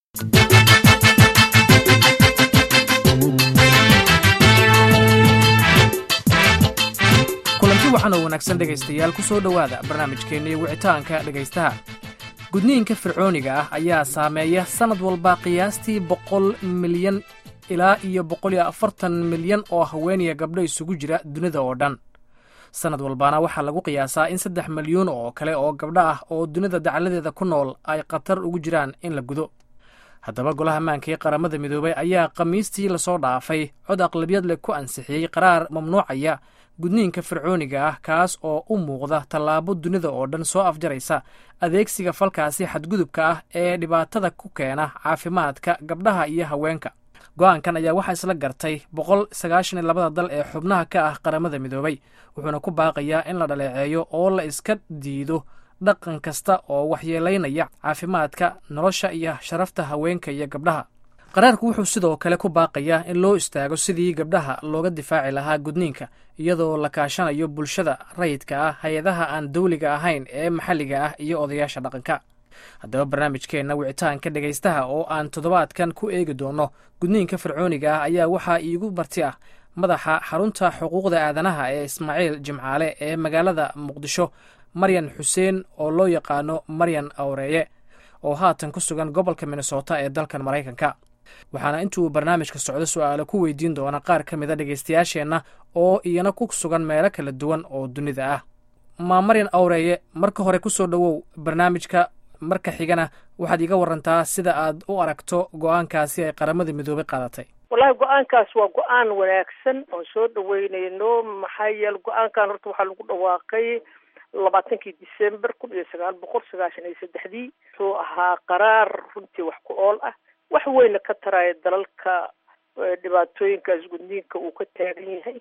kulanti waxaan oo wanaagsan dhegaystayaal ku soo dhowaada barnaamijkeennii wicitaanka dhegaystaha gudniinka fircooniga ah ayaa saameeya sannad walba qiyaastii boqol milyan ilaa iyo boqol iyo afartan milyan oo haweeniya gabdho isugu jira dunida oo dhan sannad walbaana waxaa lagu qiyaasaa in saddex milyuun oo kale oo gabdho ah oo dunida dacaladeeda ku nool ay khatar ugu jiraan in la gudo haddaba golaha maanka ee qaramada midoobay ayaa khamiistii lasoo dhaafay cod aqlabiyad leh ku ansixiyey qaraar mamnuucaya gudniinka fircooniga ah kaas oo u muuqda tallaabo dunida oo dhan soo afjaraysa adeegsiga falkaasi xadgudubka ah ee dhibaatada ku keena caafimaadka gabdhaha iyo haweenka go-aankan ayaa waxaa isla gartay boqol sagaashan iyo labada dal ee xubnaha ka ah qaramada midoobay wuxuuna ku baaqayaa in la dhaleeceeyo oo la iska diido dhaqan kasta oo waxyeelaynaya caafimaadka nolosha iyo sharafta haweenka iyo gabdhaha qaraarku wuxuu sidoo kale ku baaqayaa in loo istaago sidii gabdhaha looga difaaci lahaa gudniinka iyadoo la kaashanayo bulshada rayidka ah hay-adaha aan dawliga ahayn ee maxalliga ah iyo odayaasha dhaqanka haddaba barnaamijkeenna wicitaanka dhegaystaha oo aan toddobaadkan ku eegi doono gudniinka fircooniga ah ayaa waxaa iigu marti ah madaxa xarunta xuquuqda aadanaha ee ismaaciil jimcaale ee magaalada muqdisho maryan xuseen oo loo yaqaano maryan awreeye oo haatan ku sugan gobolka minnesota ee dalkan maraykanka waxaana intuu barnaamijka socdo su-aalo ku weydiin doona qaar ka mida dhegaystayaasheenna oo iyana ku sugan meelo kala duwan oo dunida ah maa maryan awreeye marka hore ku soo dhowow barnaamijka marka xigana waxaad iiga warantaa sida aad u aragto go-aankaasi ay qaramada midoobay qaadatay wallahi go-aankaas waa go-aan wanaagsan oon soo dhaweyneyno maxaa yeele go-aankan horta waxaa lagu dhawaaqay labaatankii december kun iyo sagaal boqol sagaashan iyo saddexdii wuxuu ahaa qaraar runtii wax ku ool ah wax weyna ka taraya dalalka dhibaatooyinkaas gudniinka uu ka taagan yahay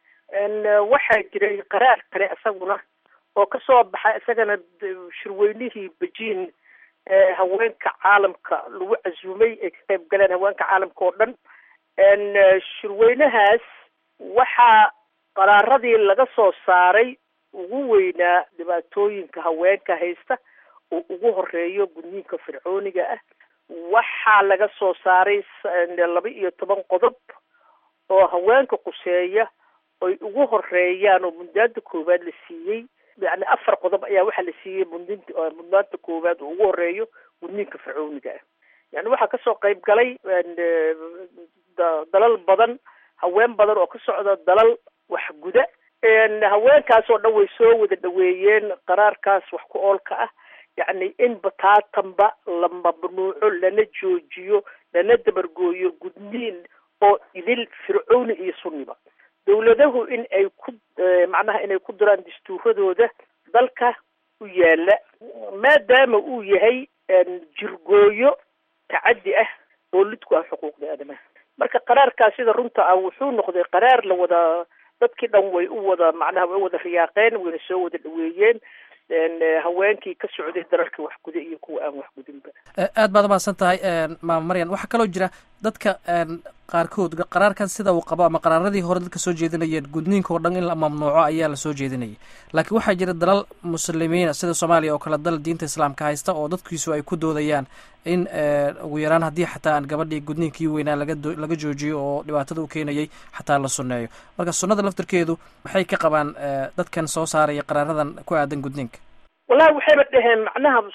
waxaa jiray qaraar kale isaguna oo kasoo baxay isagana shirweynihii bejiin haweenka caalamka lagu casuumay ay ka qayb galeen haweenka caalamka oo dhan shirweynahaas waxaa qaraaradii laga soo saaray ugu weynaa dhibaatooyinka haweenka haysta oo ugu horeeyo gudniinka fircooniga ah waxaa laga soo saaray laba iyo toban qodob oo haweenka quseeya oy ugu horeeyaan oo mudnaanta koowaad la siiyey yani afar qodob ayaa waxaa la siiyey mudnt mudnaanta koowaad oo ugu horeeyo gudniinka fircooniga ah yani waxaa kasoo qayb galay dalal badan haween badan oo ka socda dalal wax guda haweenkaas oo dhan way soo wada dhaweeyeen qaraarkaas wax ku oolka ah yacni in bataatanba la mamnuuco lana joojiyo lana dabargooyo gudniin oo idil fircooni iyo sunniba dawladahu in ay ku macnaha inay ku diraan dastuuradooda dalka u yaala maadaama uu yahay jirgooyo tacaddi ah oo lidku ah xuquuqda aadamaha marka qaraarkaas sida runta ah wuxuu noqday qaraar la wada dadkii dhan way u wada macnaha way u wada riyaaqeen wayna soo wada dhaweeyeen haweenkii ka socday dalalka wax guda iyo kuwa aan wax gudinba aad baad umahadsan tahay maama maryan waxaa kaloo jira dadka qaarkood qaraarkan sida uu qabo ama qaraaradii hore dadka soo jeedinayeen gudniinka oo dhan in la mamnuuco ayaa la soo jeedinayay laakiin waxaa jira dalal muslimiina sida soomaaliya oo kale dal diinta islaamka haysta oo dadkiisu ay ku doodayaan in ugu yaraan haddii xataa aan gabadhii gudniinkii weynaa laga laga joojiyo oo dhibaatada u keenayay xataa la sunneeyo marka sunnada laftirkeedu maxay ka qabaan dadkan soo saaraya qaraaradan ku aadan gudniinka wallahi waxayba dhaheen macnaha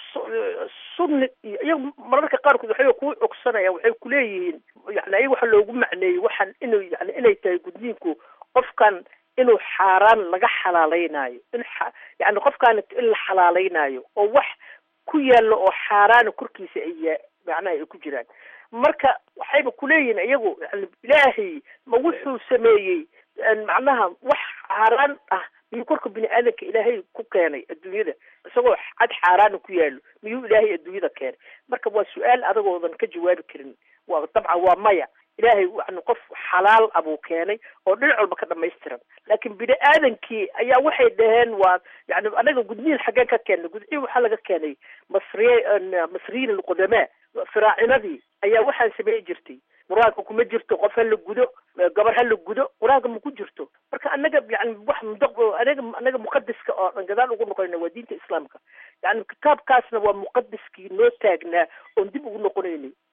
sunni iyo iyagu mararka qaarkood waxay kuu cogsanayaan waxay kuleeyihiin yani ayaga waxa loogu macneeyey waxaan inuu yani inay tahay gudniinku qofkan inuu xaaraan laga xalaaleynaayo in yani qofkaan in la xalaaleynaayo oo wax ku yaalla oo xaaraana korkiisa ay macnaha ay ku jiraan marka waxayba kuleeyihiin iyagu yani ilaahay ma wuxuu sameeyey macnaha wax xaaraan ah miyuu korka bini aadanka ilaahay ku keenay adduunyada isagoo cad xaaraana ku yaalo miyuu ilaahay adduunyada keenay marka waa su-aal adagoodan ka jawaabi karin waa dabcan waa maya ilaahay yani qof xalaal abuu keenay oo dhinac walba ka dhamaystiran laakiin bini aadankii ayaa waxay dhaheen waa yani anaga gudniin xaggeen ka keenay gudniin waxaa laga keenay masriy masriyiin alqudamaa firaacinadii ayaa waxaan samey jirtay qur-aanka kuma jirto qof ha la gudo gabar ha la gudo qur-aanka ma ku jirto marka anaga yani wax anaga anaga muqadiska oo dhan gadaal ugu noqonayna waa diinta islaamka yani kitaabkaasna waa muqadiskii noo taagnaa oon dib ugu noqonaynay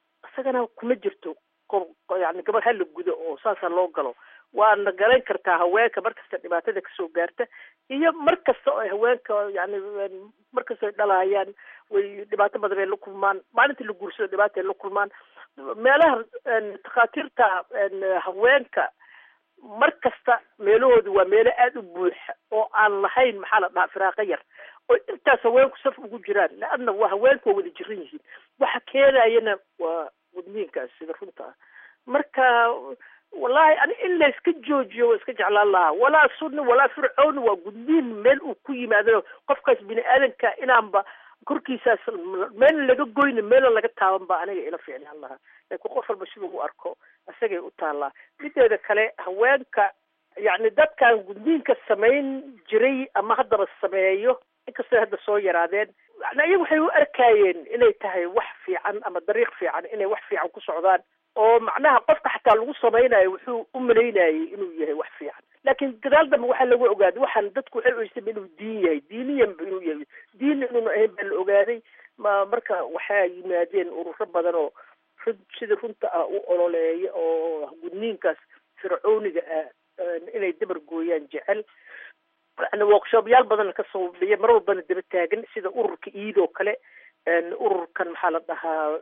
annagana kuma jirto yani gabadh hala gudo oo saasa loo galo waana garan kartaa haweenka markasta dhibaatada kasoo gaarta iyo mar kasta oo haweenka yani markasta ay dhalaayaan way dhibaato badan ay la kulmaan maalinta la guursado dhibaata ay la kulmaan meelaha takhaatiirta haweenka mar kasta meelahooda waa meelo aada u buuxa oo aan lahayn maxaa la dhahaa firaaqa yar oo intaas haweenku saf ugu jiraan laanna waa haweenku waa wada jiran yihiin waxa keenayana waa wadniinkaas sida runta ah marka wallahi ani in la iska joojiyo waa iska jeclaan lahaa walaa sunni walaa fircoon waa gudniin meel uu ku yimaado qofkaas bini aadanka inaanba korkiisaas meel laga goyna meela laga taaban ba aniga ila fiicnaan lahaa laakiin qof walba siduu u arko isagay u taallaa mideeda kale haweenka yacni dadkan gudniinka samayn jiray ama haddaba sameeyo inkastoo hadda soo yaraadeen yani ayaga waxay u arkayeen inay tahay wax fiican ama dariiq fiican inay wax fiican ku socdaan oo macnaha qofka xataa lagu samaynayo wuxuu u malaynayay inuu yahay wax fiican laakiin gadaal dambe waxaa lagu ogaaday waxaan dadku waxay oysaba inuu diin yahay diiniyanba inuu yahay diin inuuna ahayn baa la ogaaday ma marka waxaa yimaadeen ururo badan oo run sida runta ah u ololeeya oo gudniinkaas fircooniga ah inay dabar gooyaan jecel yani workshoopyaal badan kasoo biya mar walbana daba taagan sida ururka iid oo kale ururkan maxaa la dhahaa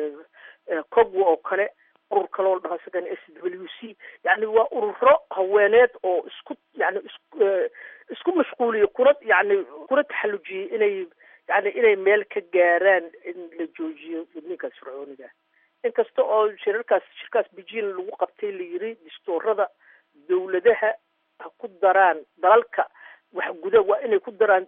cogwa oo kale urur kaloo la dhahaa isagan s w c yani waa ururo haweeneed oo isku yani isku isku mashquuliyo kuna yani kuna taxallujiyey inay yani inay meel ka gaaraan in la joojiyo gudniinkaas fircooniga inkasta oo shirarkaas shirkaas beijing lagu qabtay la yiri distoorada dawladaha ha ku daraan dalalka wax guda waa inay ku daraan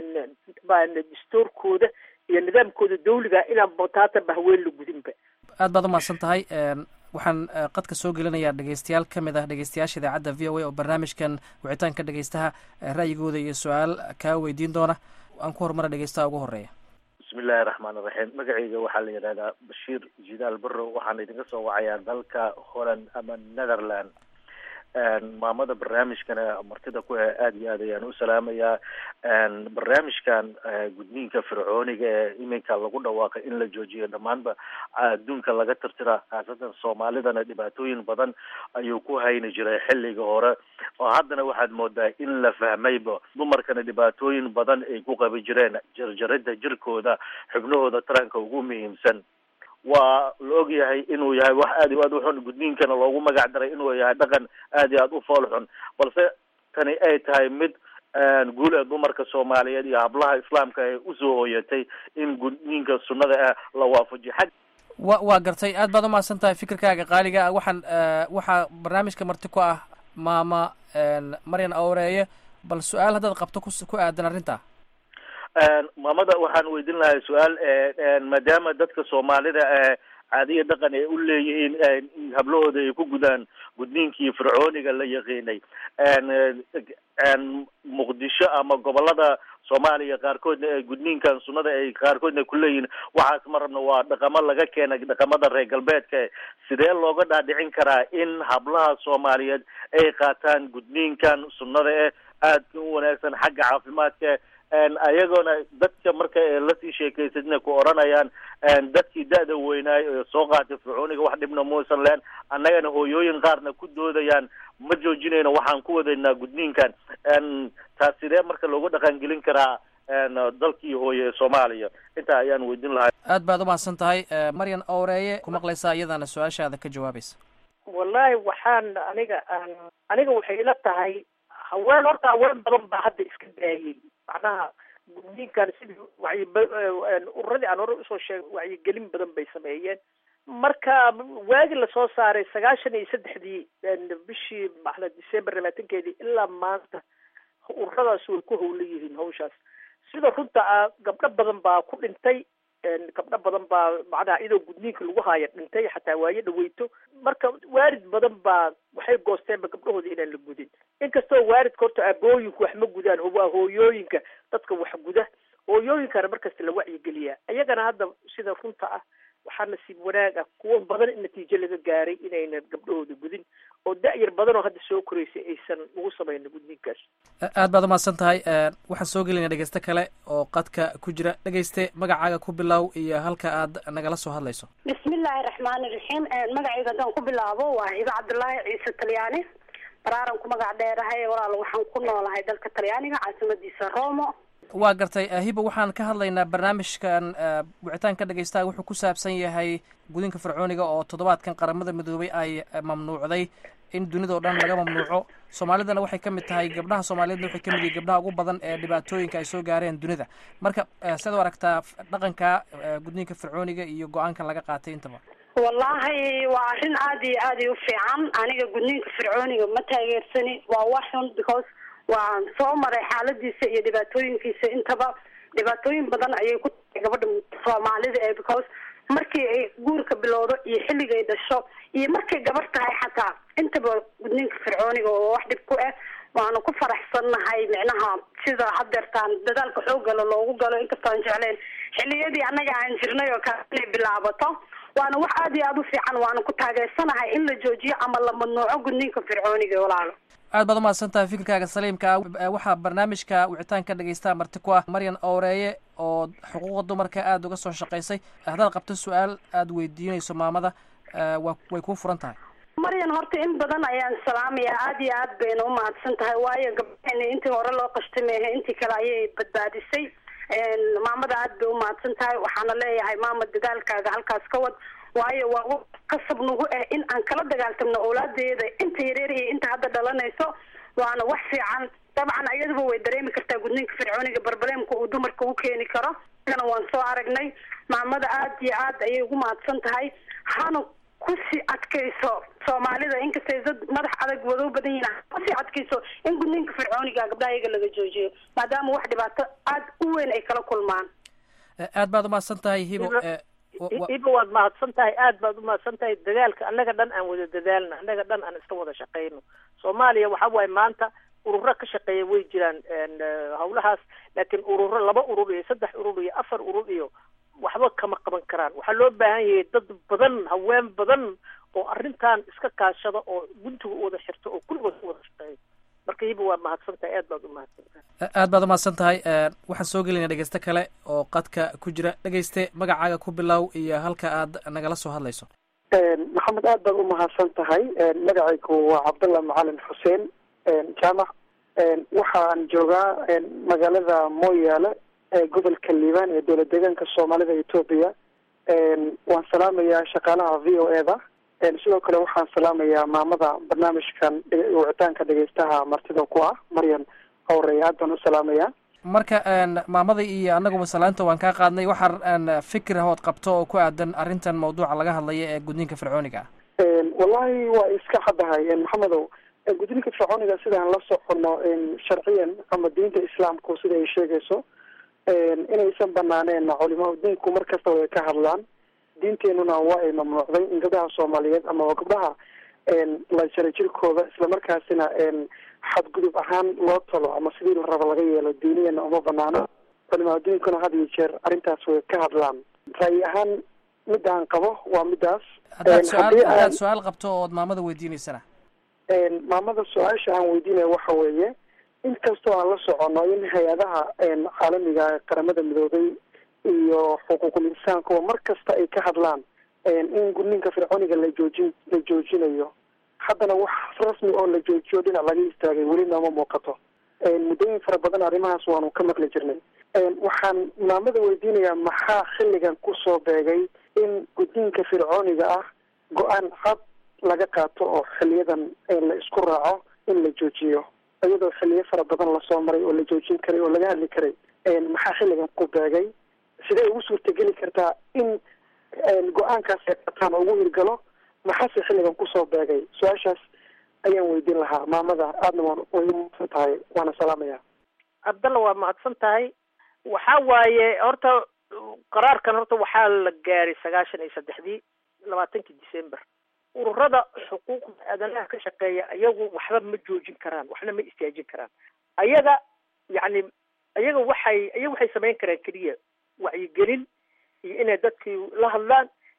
distoorkooda iyo nidaamkooda dawliga inaan bataatanba haween la gudinba aad baad umahadsan tahay waxaan qadka soo gelinayaa dhegeystayaal ka mid ah dhegeystayaasha idaacadda v o a oo barnaamijkan wicitaanka dhegeystaha ra'yigooda iyo su-aal kaa weydiin doona aan ku horumara dhegeystaha ugu horeeya bismi illaahi raxmaan iraxiim magacayga waxaa la yidhahdaa bashiir jidaal barrow waxaan idinka soo wacayaa dalka holland ama netherland maamada barnaamijkana martida ku he aada iyo aad ayaan u salaamayaa barnaamijkan gudniinka fircooniga ee iminka lagu dhawaaqay in la joojiyo dhammaanba adduunka laga tirtira khaasatan soomaalidana dhibaatooyin badan ayuu ku hayni jiray xilliga hore oo haddana waxaad moodaa in la fahmayba dumarkana dhibaatooyin badan ay ku qabi jireen jarjaridda jirkooda xubnahooda taranka ugu muhiimsan waa la og yahay inuu yahay wax aad iyo aad u xun gudniinkana loogu magac daray inuu yahay dhaqan aad iyo aad u fool xun balse tani ay tahay mid guul ee dumarka soomaaliyeed iyo hablaha islaamka ay usoo hooyatay in gudniinka sunnada ah la waafajiyo xag wa waa gartay aad baad umahadsan tahay fikirkaaga qaaliga ah waxaan waxaa barnaamijka marti ku ah maama maryan awreeye bal su-aal haddaad qabto ku ku aadan arrinta maamada waxaan weydin lahay su-aal maadaama dadka soomaalida caadiya dhaqan ay u leeyihiin hablahooda ay ku gudaan gudniinkii fircooniga la yaqiinay muqdisho ama gobolada soomaaliya qaarkoodna ee gudniinkan sunnada ay qaarkoodna kuleeyihiin waxaas ma rabna waa dhaqamo laga keenay dhaqamada reer galbeedka sidee looga dhaadhicin karaa in hablaha soomaaliyeed ay qaataan gudniinkan sunnada eh aadka u wanaagsan xagga caafimaadka ayagoona dadka marka lasii sheekaysadna ku odhanayaan dadkii da-da weynaay ee soo qaatay fircooniga wax dhibna muusan leen annagana hooyooyin qaarna ku doodayaan ma joojinayno waxaan ku wadaynaa gudniinkan taas sidee marka loogu dhaqangelin karaa dalkii hooye ee soomaaliya intaa ayaan weydin lahay aad baad umahadsan tahay maryan owreeye ku maqlaysaa iyadaana su-aashaada ka jawaabaysa wallahi waxaan aniga aan aniga waxay ila tahay haween horta haween badan baa hadda iska daayay macnaha gudniinkan sidii wacyi ururadii aan hore usoo sheegay wacyigelin badan bay sameeyeen marka waagi lasoo saaray sagaashan iyo saddexdii bishii maxla december labaatankeedii ilaa maanta ururadaas way ku howlan yihiin hawshaas sida runta ah gabdho badan baa ku dhintay gabdho badan baa macnaha iyadoo gudniinka lagu haayo dhintay xataa waayo dhaweyto marka waarid badan baa waxay goosteenba gabdhahooda inaan la gudin inkastoo waaridka horta aabooyinku wax ma gudaan waa hooyooyinka dadka wax guda hooyooyinkana markasta la wacyigeliyaa iyagana hadda sida runta ah waxaa nasiib wanaag ah kuwo badan in natiijo laga gaaray inaynan gabdhahooda gudin oo da-yar badan oo hadda soo koreysay aysan ugu samaynin gudniinkaas aad baad umahadsan tahay waxaan soo gelinaa dhegeyste kale oo qadka ku jira dhegeyste magacaaga ku bilow iyo halka aad nagala soo hadlayso bismillaahi raxmaani raxiim magacayga haddaan ku bilaabo waa hiba cabdullaahi ciise talyaani baraaran ku magac dheerahay walaal waxaan ku noolahay dalka talyaaniga caasimadiisa romo waa gartay hiba waxaan ka hadlaynaa barnaamijkan wicitaanka dhegeystaha wuxuu ku saabsan yahay gudinka fircooniga oo toddobaadkan qaramada midoobay ay mamnuucday in dunidao dhan laga mamnuuco soomaalidana waxay ka mid tahay gabdhaha soomaaliyeedna waxay ka mid yihin gabdhaha ugu badan ee dhibaatooyinka ay soo gaareen dunida marka siad u aragtaa dhaqanka gudniinka fircooniga iyo go-aanka laga qaatay intaba wallahi waa arrin aad iyo aad i u fiican aniga gudniinka fircooniga ma taageersani waa wax xun because waan soo maray xaaladiisa iyo dhibaatooyinkiisa intaba dhibaatooyin badan ayay ku tahay gabadha soomaalida ee because markii ay guurka bilowdo iyo xilligay dhasho iyo markay gabar tahay xataa intaba gudniinka fircooniga oo wax dhib ku ah waanu ku faraxsannahay micnaha sida hadeertaan dadaalka xoogala loogu galo inkastoo aan jecleen xilliyadii annaga aan jirnay oo kale inay bilaabato waana wax aad iyo aada u fiican waana ku taageersanahay in la joojiyo ama la mamnuuco gudniinka fircooniga walaalo aad baad umahadsan tahay fikirkaaga saliimka ah waxaa barnaamijka wicitaanka dhegeystaha marti ku ah maryan owreeye oo xuquuqda dumarka aada uga soo shaqaysay haddaad qabto su-aal aada weydiinayso maamada wa way kuu furan tahay maryan horta in badan ayaan salaamayaa aada iyo aad bayna umahadsan tahay waayo gabdhahena intii hore loo qashtay mehe intii kale ayay badbaadisay maamada aad bay umahadsan tahay waxaana leeyahay maama dadaalkaaga halkaas ka wad waayo waa qasab nagu ah in aan kala dagaaltamno awlaadeeda inta yareer iyo inta hadda dhalanayso waana wax fiican dabcan ayaduba way dareemi kartaa gudniinka fircooniga barbaleemka uu dumarka u keeni karo ana waan soo aragnay maamada aad iyo aad ayay ugu mahadsan tahay hana kusii adkayso soomaalida inkastay dad madax adag wado badan yihin kusii adkayso in gudniinka fircooniga gabdhaha iyaga laga joojiyo maadaama wax dhibaato aad u weyn ay kala kulmaan aad baad umahadsan tahay hibo iba waad mahadsan tahay aad baad umahadsan tahay dadaalka annaga dhan aan wada dadaalno annaga dhan aan iska wada shaqayno soomaaliya waxa waaye maanta ururo ka shaqeeya way jiraan hawlahaas laakiin ururo laba urur iyo saddex urur iyo afar urur iyo waxba kama qaban karaan waxaa loo baahan yahay dad badan haween badan oo arrintan iska kaashada oo guntiga u wada xirto oo kulligood u wada shaqeeya marka hiba waa mahadsan tahay aad baad umahadsan tahay aad baad umahadsan tahay waxaan soo gelinaa dhegeyste kale oo qadka ku jira dhegeyste magacaaga ku bilow iyo halka aad nagala soo hadlayso maxamed aad baad umahadsan tahay magacaygu waa cabdallah macalin xuseen jaamac waxaan joogaa magaalada mooyaale ee gobolka liibaan ee dowlad deegaanka soomaalida etoobiya waan salaamayaa shaqaalaha v o e da sidoo kale waxaan salaamayaa maamada barnaamijkan wicitaanka dhegeystaha martida ku ah maryan howrey aad baan u salaamayaa marka maamada iyo annaguba salaanta waan kaa qaadnay waxaa fikir hood qabto oo ku aadan arrintan mawduuca laga hadlaya ee gudniinka fircooniga ah wallahi waa iska xadahay maxamedow gudniinka fircooniga sidaan la socono sharciyan ama diinta islaamku sida ay sheegayso inaysan banaaneen culimaa diinku mar kasta way ka hadlaan diinteenuna waa ay mamnuucday in gabdhaha soomaaliyeed ama gabdhaha la jara jirkooda islamarkaasina xadgudub ahaan loo talo ama sidii la rabo laga yeelo diiniyana uma banaano culimaa diinkuna had iyo jeer arrintaas way ka hadlaan ra'yi ahaan mid aan qabo waa midaas haddaad su-aal haddaad su-aal qabto ood maamada weydiineysana maamada su-aasha aan weydiinaya waxa weeye inkastoo aan la socono in hay-adaha caalamiga qaramada midoobay iyo xuquuqul insaankuwa mar kasta ay ka hadlaan in gudniinka fircooniga la joojin la joojinayo haddana wax rasmi oo la joojiyo dhinac laga istaagay weli nooma muuqato muddooyin fara badan arrimahaas waanu ka maqli jirnay waxaan maamada weydiinayaa maxaa xilligan kusoo beegay in gudniinka fircooniga ah go-aan cad laga qaato oo xiliyadan la isku raaco in la joojiyo iyadoo xiliyo fara badan lasoo maray oo la joojin karay oo laga hadli karay maxaa xilligan ku beegay sidee ugu suurtageli kartaa in go-aankaas ay qataan oo ugu hirgalo maxaase xilligan kusoo beegay su-aashaas ayaan weydiin lahaa maamada aadna waan way umahadsan tahay waana salaamaya cabdalla waa mahadsan tahay waxa waaye horta qaraarkan horta waxaa la gaaray sagaashan iyo saddexdii labaatankii december ururada xuquuqda aadanaha ka shaqeeya ayagu waxba ma joojin karaan waxna ma istaajin karaan ayaga yacni ayaga waxay ayaga waxay samayn karaan keliya wacyigelin iyo inay dadkii la hadlaan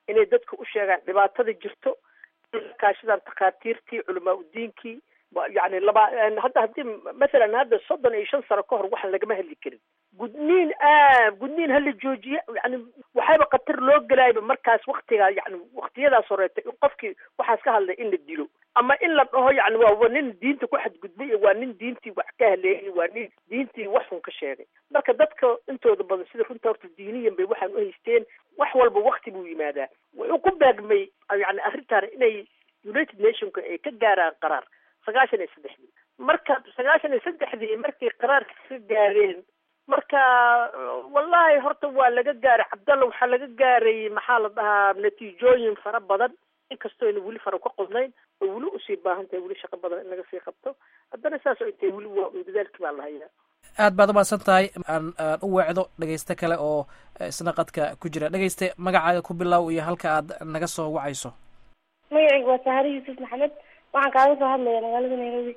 inay dadka u sheegaan dhibaatada jirto kaashadaan takhaatiirtii culamaa udiinkii yani laba hadda haddii mathalan hadda soddon iyo shan sano ka hor waxaan lagama hadli karin gudniin a gudniin hala joojiye yani waxayba khatar loo gelaayba markaas waktigaa yani waktiyadaas horeeta in qofkii waxaas ka hadlay in la dilo ama in la dhaho yani waa nin diinta ku xadgudbay waa nin diintii wax ka haleeyay waa nin diintii wax xun ka sheegay marka dadka intooda badan sida runta horta diiniyan bay waxaan u haysteen wax walba wakti buu yimaadaa wuxuu ku baagmay yani arrintaan inay united nationka ay ka gaaraan qaraar sagaashan iyo saddexdii marka sagaashan iyo saddexdii markay qaraarka ka gaareen marka wallahi horta waa laga gaaray cabdalla waxaa laga gaaray maxaa la dhahaa natiijooyin fara badan inkastoo ayna weli fara ka qodnayn oo weli usii baahan tahay weli shaqo badan in laga sii qabto haddana saas oo intay weli waa dadaalkii baa la hayaa aad baad umahadsan tahay aan aan u weecdo dhegayste kale oo isna qadka ku jira dhegayste magacaaga ku bilow iyo halka aad naga soo wacayso magacayga waa sahare yuusuf maxamed waxaan kaaga soo hadlaya magaalada nairobi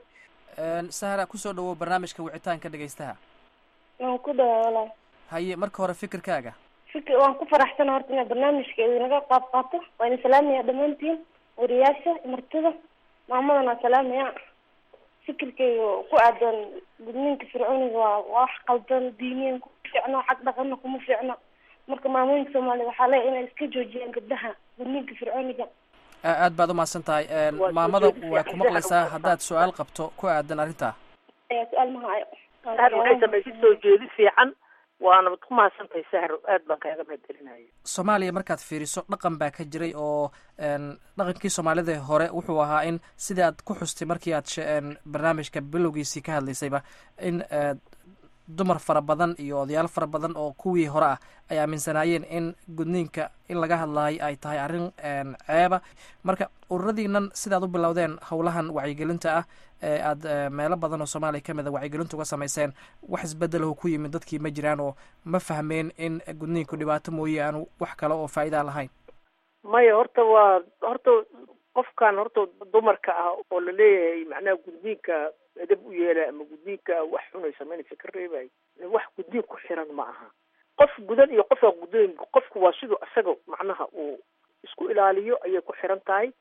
sahra kusoo dhawow barnaamijka wicitaanka dhegaystaha waan ku dhawaa walaal haye marka hore fikirkaaga fikir waan ku faraxsana horta inaad barnaamijka idinaga qaab qaato waan salaamaya dhammaantiin wariyaasha martida maamadan waa salaamaya fikirkayga ku aadan gudniinka fircooniga waa wax qaldan diiniyan kuma fiicno xag dhaqana kuma fiicno marka maamooyinka soomaaliyed waxaa leeya inay iska joojiyaan gabdhaha gudniinka fircooniga aad baad umahadsan tahay maamada waa ku maqlaysaa haddaad su-aal qabto ku aadan arrintaa su-aal mahayo sahar waxay samaysay soo jeedi fiican waana ku mahadsantahay sahar aad baan kaaga mahadcelinaya soomaaliya markaad fiiriso dhaqan baa ka jiray oo dhaqankii soomaalida hore wuxuu ahaa in sidii aad ku xustay markii aad barnaamijka bilowgiisii ka hadlaysayba in dumar fara badan iyo odayaal fara badan oo kuwii hore ah ay aaminsanaayeen in gudniinka in laga hadlaayo ay tahay arrin ceeba marka ururadiinan sidaad u bilowdeen howlahan wacyigelinta ah ee aad meelo badan oo soomaaliya ka mid a wacyigelinta uga samayseen wax isbedelahu ku yimid dadkii ma jiraan oo ma fahmeen in gudniinku dhibaato mooye aanu wax kale oo faa'idaa lahayn maya horta waa horta qofkan horta dumarka ah oo la leeyahay macnaha gudniinka edab u yeela ama gudniinka wax xunay samaynaysa ka reebay wax gudniin ku xiran ma aha qof gudan iyo qofaa gudayn qofku waa siduu isaga macnaha uu isku ilaaliyo ayay ku xiran tahay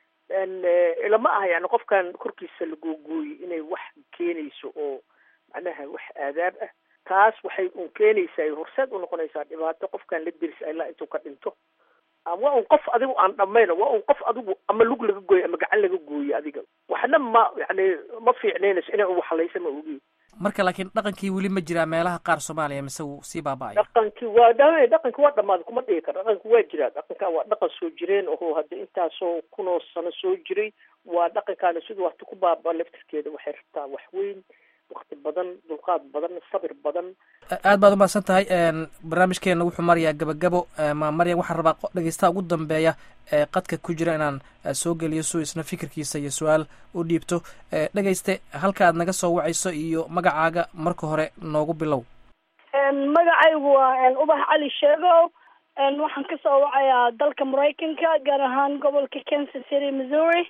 lama aha yani qofkan korkiisa la googooyey inay wax keenayso oo macnaha wax aadaab ah taas waxay un keenaysaa horseed u noqonaysaa dhibaato qofkan la dirisa ilaa intuu ka dhinto waa un qof adigu aan dhamayno waa un qof adigu ama lug laga gooyo ama gacan laga gooyo adiga waxna ma yani ma fiicnaynayso inay un waxlaysa ma ogi marka laakiin dhaqankii weli ma jiraa meelaha qaar soomaaliya mise wuu sii baaba-aya dhaqankii waa dha dhaqankii waa dhamaaday kuma dhigi kara dhaqanki waa jiraa dhaqankan waa dhaqan soo jireen oho hadda intaasoo kunoo sano soo jiray waa dhaqankaana siduu waqti ku baaba laftirkeeda waxay rabtaa wax weyn wakti badan dulqaad badan sabir badan aad baad umahadsan tahay barnaamijkeena wuxuu marayaa gabagabo ma maryan waxaan rabaa dhegeystaha ugu dambeeya ee qadka ku jira inaan soo geliyo suu isna fikirkiisa iyo su-aal u dhiibto dhegeyste halka aad naga soo wacayso iyo magacaaga marka hore noogu bilow magacaygu waa ubax cali sheegow waxaan kasoo wacayaa dalka maraykanka gaar ahaan gobolka kansas city missouri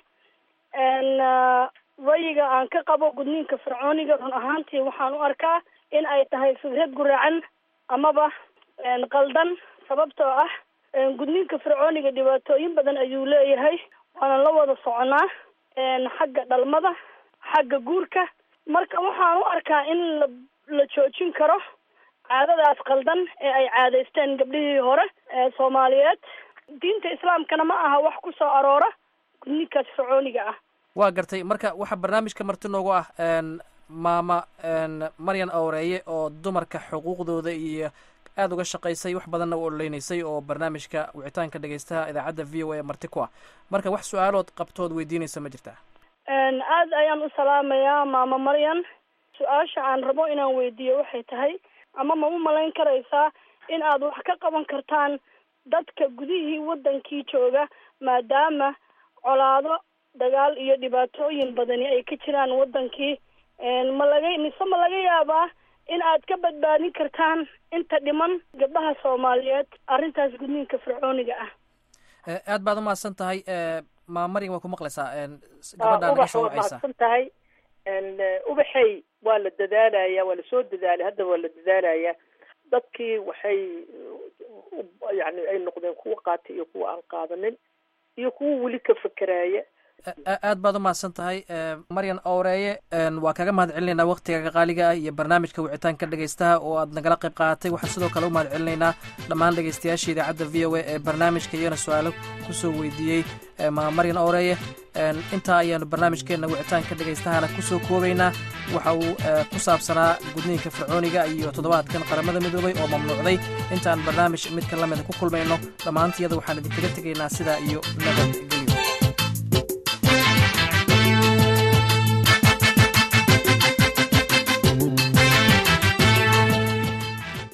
rayiga aan ka qabo gudniinka fircooniga run ahaantii waxaan u arkaa in ay tahay fikrad guraacan amaba qaldan sababtoo ah gudniinka fircooniga dhibaatooyin badan ayuu leeyahay waana la wada soconaa xagga dhalmada xagga guurka marka waxaan u arkaa in la la joojin karo caadadaas qaldan ee ay caadaysteen gabdhihii hore ee soomaaliyeed diinta islaamkana ma aha wax ku soo aroora gudniinkaas fircooniga ah waa gartay marka waxaa barnaamijka marti noogu ah maama maryan awreeye oo dumarka xuquuqdooda iyo aada uga shaqaysay wax badanna u ololeynaysay oo barnaamijka wicitaanka dhegeystaha idaacadda v o a marti ku ah marka wax su-aalood qabtood weydiinaysa ma jirtaa aad ayaan u salaamayaa maama maryan su-aasha aan rabo inaan weydiiyo waxay tahay ama ma u malayn karaysaa in aad wax ka qaban kartaan dadka gudihii waddankii jooga maadaama colaado dagaal iyo dhibaatooyin badani ay ka jiraan waddankii ma laga mise ma laga yaabaa in aad ka badbaadin kartaan inta dhiman gabdhaha soomaaliyeed arrintaas gudniinka fircooniga ah aad baad umahadsan tahay maa maryan waa ku maqlaysaa gabadhaa naga soo wacaysa mahadsan tahay ubaxay waa la dadaalaya waa lasoo dadaalay hadda waa la dadaalaya dadkii waxay yani ay noqdeen kuwa qaatay iyo kuwa aan qaadanin iyo kuwa weli ka fekeraaya aad baad umahadsan tahay maryan owreeye waa kaga mahad celinaynaa waktigaga qaaliga ah iyo barnaamijka wicitaanka dhegaystaha oo aad nagala qayb qaadatay waxaan sidoo kale u mahad celinaynaa dhammaan dhegaystayaasha idaacadda v o a ee barnaamijka iyana su-aalo kusoo weydiiyey maryan owreeye intaa ayaanu barnaamijkeena wicitaanka dhegaystahana kusoo koobaynaa waxa uu ku saabsanaa gudniinka fircooniga iyo toddobaadkan qaramada midoobay oo mamnuucday intaan barnaamij midka lamida ku kulmayno dhammaantiyada waxaan idinkaga tegaynaa sidaa iyo nabadgelyo